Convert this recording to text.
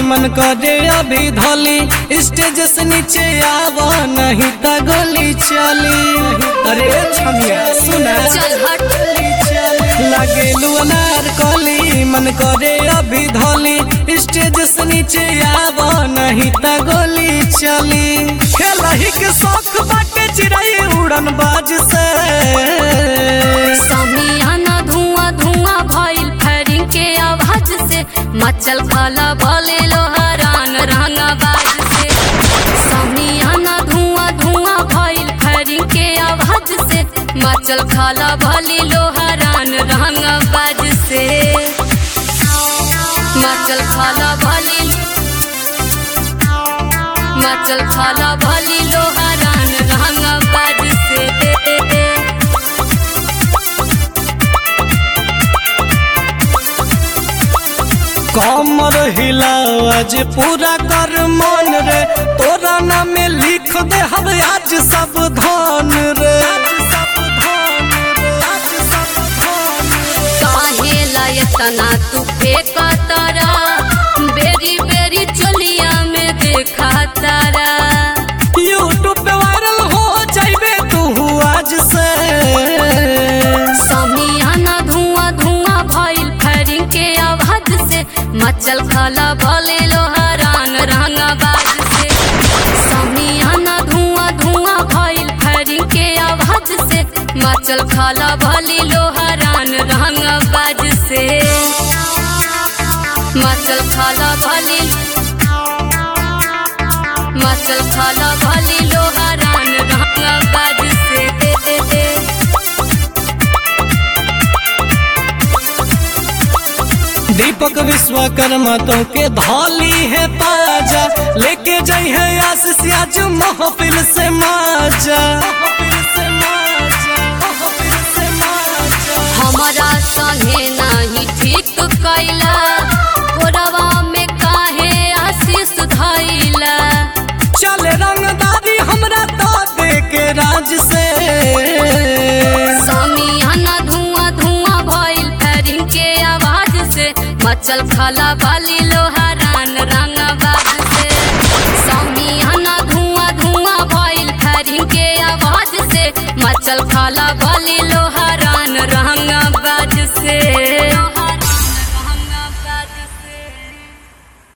मन करे अभी धोली स्टेज से नीचे आवा नहीं त गोली चली अरे छमिया सुना चल हट लागे अनार कली मन करे अभी धोली स्टेज से नीचे आवा नहीं त गोली चली खेलही के शौक बाटे चिड़ै उड़न बाज से समियाना धुआं धुआं भइल फायरिंग के आवाज से मचल खला भले लोहरान रंगा बाज से समियाना धुआं धुआं भइल फायरिंग के आवाज से मचल खला भले लोहरान रंगा बाज से मचल खला भले मचल खला भले लोहरान रंगा बाज से कमर हिलाज पूरा कर मन रे तोरा नाम में लिख दे हम आज सावधान रे काहे लायतना तू फेंका तारा बेरी बेरी चोलिया में देखा तारा यूट्यूब पे वायरल हो जाइबे तू आज से समियाना धुआं धुआं भइल फायरिंग के आवाज से मचल खला भले लोहरान रंगा बाज से समियाना धुआं धुआं भइल फायरिंग के आवाज से मचल खला भले लोहरान रंगा बाज से मचल खला भले मचल खला भले लोहरान रंगा बाज से दीपक विश्वकर्मा तो के धौली है पाजा लेके जाई है आशीष आज महफिल से माजा महफिल से माजा महफिल से माजा हमारा संगे नाही ठीक कैला गोरवा में काहे आशीष धैला चल रंगदारी हमरा तो दे के राज से समियाना धुआं धुआं भइल फायरिंग के आवाज से मचल खला बाली लोहारान रंगाबाज से समियाना धुआं धुआं भइल फायरिंग के आवाज से मचल खला बाली